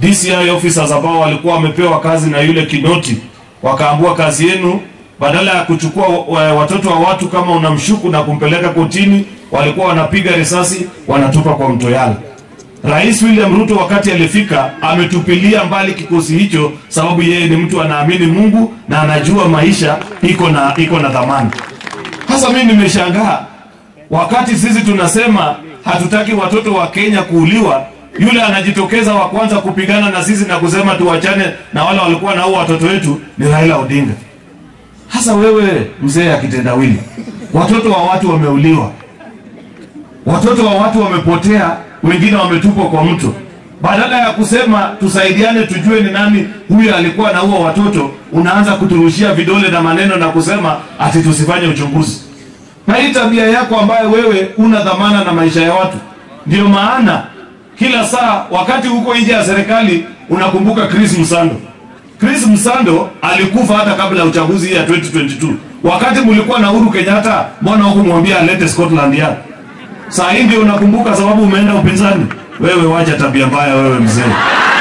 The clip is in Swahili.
DCI officers ambao walikuwa wamepewa kazi na yule Kinoti, wakaambua kazi yenu, badala ya kuchukua wa- watoto wa watu kama unamshuku na kumpeleka kotini, walikuwa wanapiga risasi wanatupa kwa mto Yala. Rais William Ruto wakati alifika ametupilia mbali kikosi hicho, sababu yeye ni mtu anaamini Mungu na anajua maisha iko na iko na dhamani. Sasa mimi nimeshangaa wakati sisi tunasema hatutaki watoto wa Kenya kuuliwa, yule anajitokeza wa kwanza kupigana na sisi na kusema tuwachane na wale walikuwa naua watoto wetu ni Raila Odinga. Hasa wewe mzee akitendawili, watoto wa watu wameuliwa, watoto wa watu wamepotea, wengine wametupwa kwa mto. Badala ya kusema tusaidiane, tujue ni nani huyu alikuwa anaua watoto, unaanza kuturushia vidole na maneno na kusema ati tusifanye uchunguzi. Na hii tabia yako ambayo wewe una dhamana na maisha ya watu, ndio maana kila saa wakati huko nje ya serikali unakumbuka Chris Msando. Chris Msando alikufa hata kabla ya uchaguzi hii ya 2022. Wakati mlikuwa na Uhuru Kenyatta, mbona hukumwambia alete Scotland Yard? Saa hii ndio unakumbuka sababu umeenda upinzani. Wewe wacha tabia mbaya wewe mzee.